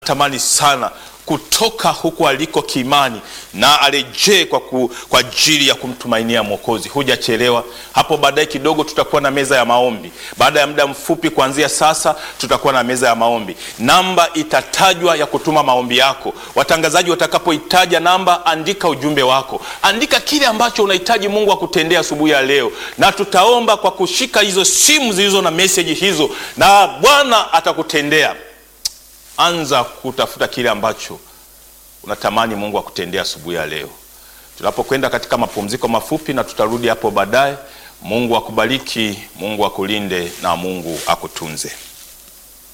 tamani sana kutoka huku aliko kiimani na arejee kwa, ku, kwa ajili ya kumtumainia Mwokozi. Hujachelewa. Hapo baadaye kidogo tutakuwa na meza ya maombi. Baada ya muda mfupi kuanzia sasa, tutakuwa na meza ya maombi. Namba itatajwa ya kutuma maombi yako. Watangazaji watakapoitaja namba, andika ujumbe wako, andika kile ambacho unahitaji Mungu akutendea asubuhi ya leo, na tutaomba kwa kushika hizo simu zilizo na meseji hizo, na Bwana atakutendea. Anza kutafuta kile ambacho unatamani Mungu akutendea asubuhi ya leo. Tunapokwenda katika mapumziko mafupi, na tutarudi hapo baadaye. Mungu akubariki, Mungu akulinde na Mungu akutunze.